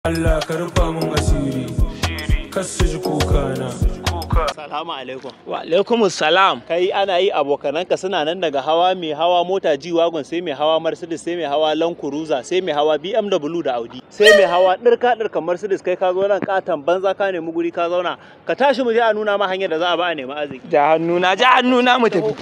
Allah ka rufa mun asiri kas su ji kuka na Salamu alaikum. Wa alaikum salam. Kai ana yi abokananka suna nan daga hawa mai hawa mota G wagon sai mai hawa Mercedes sai mai hawa Land Cruiser sai mai hawa BMW da Audi sai mai hawa ɗirka ɗirka Mercedes kai ka zo nan katon banza ka nemi guri ka zauna ka tashi mu je a nuna ma hanyar da za a ba a nemi arziki. Ja hannuna, ja hannuna mu tafi.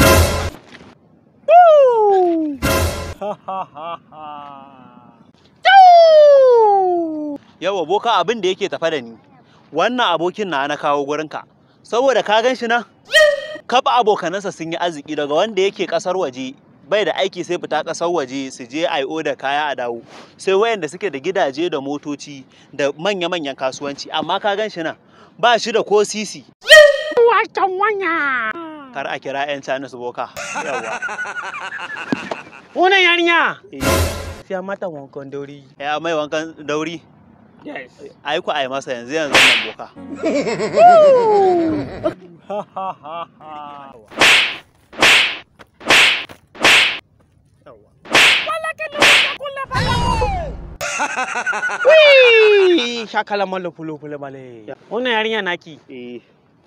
Yawa boka abin da yake tafa da ni wannan abokin na na kawo gurinka saboda ka gan shi nan kaba abokanansa sun yi arziki daga wanda yake kasar waje bai da aiki sai fita kasar waje su je IO da kaya a dawo sai wayanda suke da gidaje da motoci da manya-manyan kasuwanci amma ka gan shi nan ba shi da ko sisi Wacan wanya. kar a kira 'yan Chinese boka yawa Wannan yarinya. Eh, Sai mata wankan dauri. ya mai wankan dauri Yes. ai ku ai masa yanzu yanzu nan boka Wii! Shakala malo fulo fulo bale. Wannan yarinya naki. eh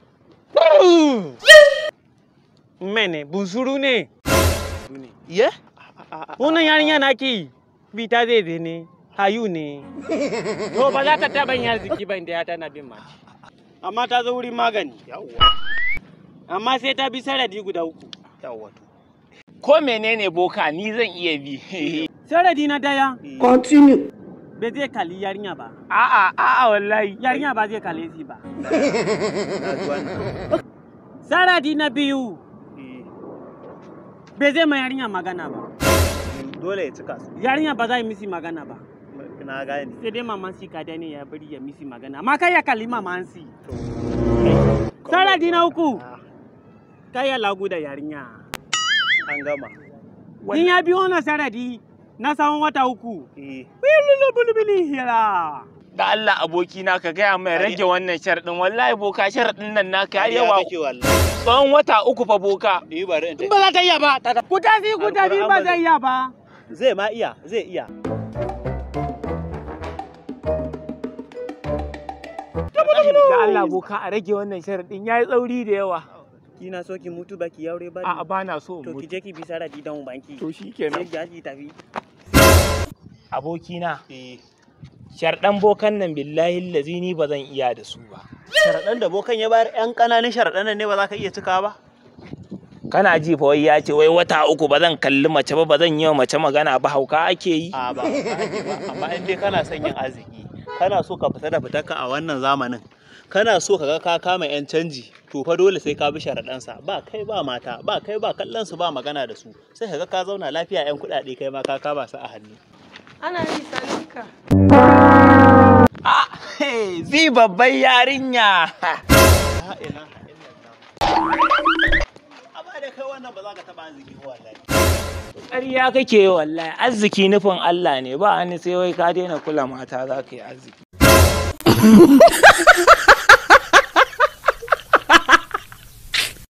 Mene, bunsuru ne. ye Wannan yarinya naki. Bita zai zai ne. Hayu ne. To ba za ta taɓa yin arziki ba inda ya tana bin mace. Amma ta zo wurin magani. Amma sai ta bi saradi guda uku. yawa to ko menene boka ni zan iya bi Saradi na daya. Continue. Bai zai kalli yarinya ba. a'a a'a wallahi Yarinya ba zai kalle shi ba. na ji wannan Saradi na biyu. Eh, Bai zai ma yarinya magana ba. dole ya cika su Yarinya ba za yi misi magana ba. na gane Sai dai maman si kada ne ya bari ya misi magana. Amma kai ya kalli maman si. Saradi na uku. Ah, Kai ya lagu da yarinya. an gama In ya biyo na saradi na tsawon wata uku. eh Bilulu bulbuli hira. da Allah abokina ka gaya mai rage wannan sharɗin wallahi boka sharɗin nan naka har yawa kake wallahi tsawon wata uku fa boka ni bari in In ta ba za ta iya ba. Ku tafi ku tafi ba zai iya ba. zai ma iya zai iya da Allah boka a rage wannan sharɗin yayi tsauri da yawa kina so ki mutu baki yaure ba a'a ba na so to ki mutu je ki bi saradi dan banki to sai shikenan ki tafi abokina eh sharɗan bokan nan billahi lazi ni ba zan iya da su ba sharaɗan da bokan ya bayar yan ƙananan sharaɗan nan ne ba za ka iya cika ba kana ji fa wai ya ce wai wata uku ba zan kalli mace ba ba zan yi wa mace magana ba hauka ake yi a ba ba ake ba amma in dai kana son yin arziki kana so ka fita da fitarka a wannan zamanin kana so ka ga ka kama yan canji to fa dole sai ka bi sharaɗansa ba kai ba mata ba kai ba kallon su ba magana da su sai ka ga ka zauna lafiya yan kuɗaɗe kai ma ka kama su a hannu Ana yi saninka. ah zi babban yarinya la ilaha illallah amma da kai wannan ba za ka taɓa arziki ba wallahi ƙarya kake yi wallahi arziki nufin Allah ne ba ni sai wai ka daina kula mata za ka yi arziki